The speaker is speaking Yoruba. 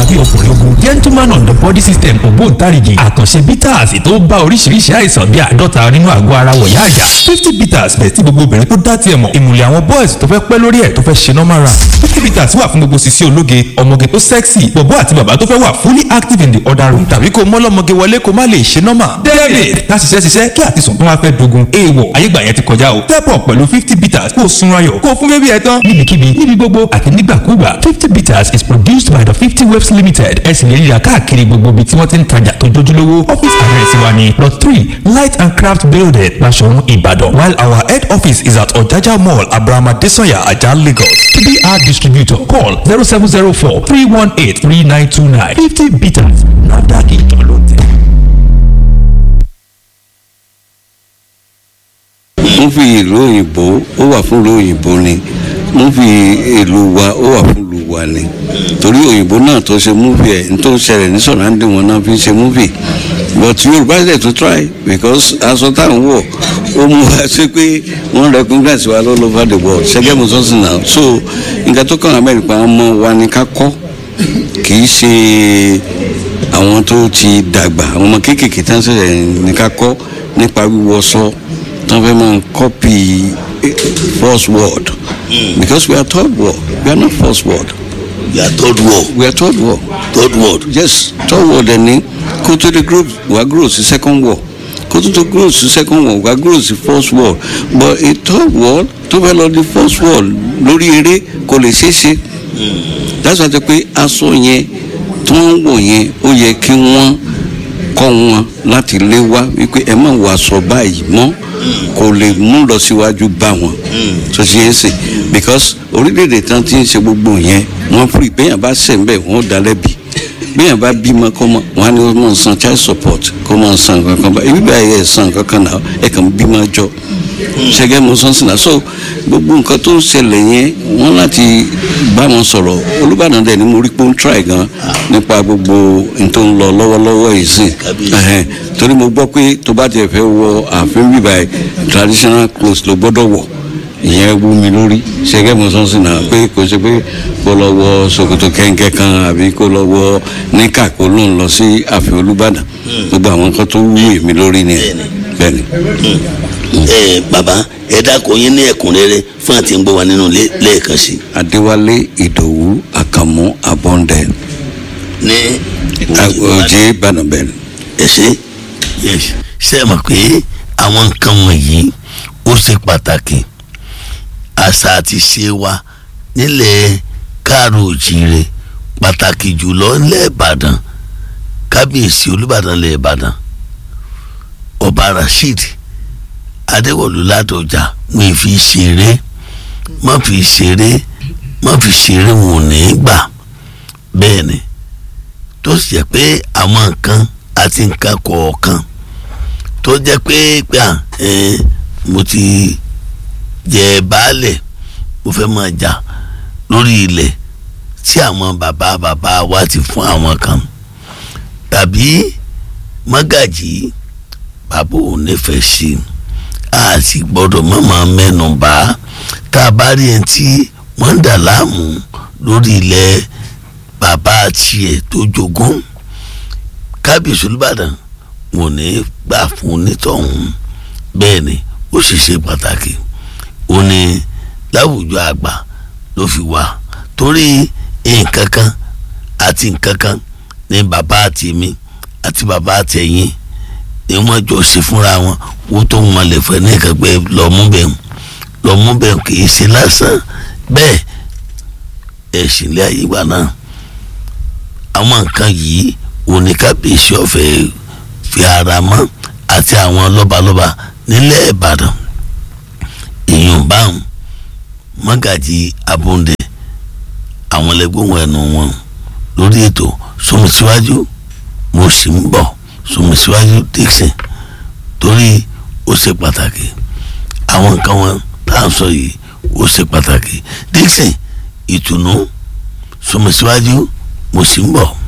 tàbí ọkùnrin ogun gentleman on the body system ògbóǹtarìgì àkànṣe bitters tó bá oríṣiríṣi àìsàn bíi àádọ́ta nínú àgọ́ ara wọ̀yá àjà fifty bitters bẹ̀ tí gbogbo obìnrin tó dá tiẹ̀ mọ̀ ìmùlẹ̀ àwọn boys tó fẹ́ pẹ́ lórí ẹ̀ tó fẹ́ ṣe normal run fifty bitters wà fún gbogbo sisi ológe ọmọge tó sexy bọ̀bọ́ àti bàbá tó fẹ́ wà fully active in the other room tàbí kó mọ́lọ́mọge wọlé kó má lè ṣe normal david ká ṣiṣẹ́ ṣiṣẹ́ kí àtisùn tó wá fẹ́ dogun èèwọ̀ ayégbà yẹn ti kọjá o step up pẹ̀lú fifty bitters kó o sunra yọ̀ kó o fún bébí ẹ tán níbikíbi níbi gbogbo àti nígbàkúgbà fifty bitters is produced by the fifty waves limited ẹ sì lè ríra káàkiri gbogbo ibi tí wọ́n ti ń tajà tó jójúlówó office address wa ni plot three light and craft building Basọ̀run Ìbàdàn while our head office is at Ọ̀jájá mall Abrahama Desanya Ajah Lagos to be our distributor call zero seven zero four three one eight three nine two nine fifty bitters NAFDAC ìtàn ló tẹ̀. múfì ìlú òyìnbó ó wà fún ìlú òyìnbó ni múfì ìlú wa ó wà fún ìlú wa ni torí òyìnbó náà tó ṣe múfì ẹ̀ ní tó ń ṣẹlẹ̀ ní sọ̀rọ̀ǹdì wọn náà fi ń ṣe múfì but yorùbá ṣe to try because aṣọ tá à ń wọ̀ ó mú wa ṣe pé wọ́n recognize wa all over the world ṣẹ́gẹ́ mo sọ́sìn náà so nǹkan tó kàn amẹ́ríkà ọmọ wa ni ká kọ́ kì í ṣe àwọn tó ti dàgbà àwọn ọmọ kéékèèké tán ṣẹ̀ṣẹ̀ ní ká kọ́ nípa wíwọṣọ tán fẹ́ máa copy first word because we are third world we are not first world you are third world we are third world third world yes third world ẹni kó tó di group wa grow sí second world kó tó tó grow sí second world wa grow sí first world but a third world tó fẹ́ lọ di first world lórí eré kò lè ṣeé ṣe that's why pé aṣọ yẹn tí wọ́n ń wọ̀ yẹn ó yẹ kí wọ́n kọ́ wọn láti lé wá wípé ẹ má wọ aṣọ báyìí mọ́ kò lè mú lọ síwájú bá wọn tó ti yẹn sè because orílẹ̀-èdè tán ti ń ṣe gbogbo yẹn wọ́n fún ìbéyàn bá ṣẹ̀ ń bẹ̀ wọ́n dá lẹ́bi béèyàn bá bímọ kọ́ mọ wọn á ní wọ́n máa san child support kó máa san kankan bá ibi báyìí ẹ̀ san kankan náà ẹ̀ kàn bímọ jọ ṣẹgẹ́ mo sọ sí náà so gbogbo nǹkan tó ń ṣẹlẹ̀ yẹn wọ́n láti bá wọn sọ̀rọ̀ olùbàdàn dẹ̀ ni mo rí pé ó ń try gan nípa gbogbo n tó ń lọ lọ́wọ́lọ́wọ́ yìí sìn ẹ̀hẹ́n torí mo gbọ́ pé tó bá tiẹ̀ fẹ́ wọ ààfin bíbá ẹ̀ traditional clothes ló gbọ́dọ̀ wọ̀ ìyẹn wú mi lórí ṣẹgẹ́ mo sọ sí náà pé kò ṣe pé kó lọ wọ ṣòkòtò kẹ́ńkẹ́ kan àbí kó lọ wọ níkà kó ló ń lọ sí ààfin olùbàdàn gbogbo àwọn nǹkan tó wú èmi lórí ni bẹ́ẹ̀ ni ẹ bàbá ẹ dákun yín ní ẹ̀kúnrẹ́rẹ́ fún àti ń gbọ́ wa nínú ilé lẹ́ẹ̀kan sí. adéwálé ìdòwú àkànmú abọ́ndẹ ní òjé ìbàdàn ẹ ṣe ṣe é mọ̀ pé àwọn nǹkan wọ̀nyí ó ṣe pàtàkì àṣà àti ṣe wa nílẹ̀ káàró òjìire pàtàkì jùlọ nílẹ̀ ìbàdàn kábíyèsí olúbàdàn nílẹ̀ ìbàdàn ọba rasheed adéwọ̀lú ládọjà wọn fi ṣeré má fi ṣeré má fi ṣeré wọn ò ní gbà bẹ́ẹ̀ ni tó sì jẹ́ pé àwọn nǹkan àti nǹkan kọ̀ọ̀kan tó jẹ́ pé pé à mo ti jẹ baálẹ̀ mo fẹ́ máa jà lórí ilẹ̀ tí àwọn bàbá bàbá wa ti fún àwọn kan tàbí mọ́gàjì bàbá ò nífẹ̀ẹ́ sí i a sì gbọ́dọ̀ mọ̀mọ́ mẹ́nu bà tá a bá rí ẹni tí wọ́n ń dà láàmú lórí ilẹ̀ bàbá tiẹ̀ tó jogún kábíyèsí olùbàdàn wọn ò ní gbà fún onítọ̀hún bẹ́ẹ̀ ni ó sì ṣe pàtàkì ó ní láwùjọ àgbà ló fi wà torí nǹkan kan àti nǹkan kan ní bàbá àti mi àti bàbá àtẹ̀yìn ni wọ́n jọ ṣe fúnra wọn wó tó wọn lè fẹ́ ní ìkàgbẹ́ lọ́múbẹ̀hùn lọ́múbẹ̀hùn kì í ṣe lásán bẹ́ẹ̀ ẹ̀sìn ilé ayé wa náà àwọn nǹkan yìí oníkàbíyèsí ọ̀fẹ́ fi ara mọ́ àti àwọn lọ́balọ́ba nílẹ̀ ìbàdàn èèyàn báwọn mọ́gàjì abúndé àwọn ẹlẹgbọ́n ẹnu wọn lórí ètò sọmọsíwájú mo sì ń bọ̀ sọmọsíwájú dixon torí ó ṣe pàtàkì àwọn nǹkan wọn tá à ń sọ yìí ó ṣe pàtàkì dixon ìtùnú sọmọsíwájú mo sì ń bọ̀.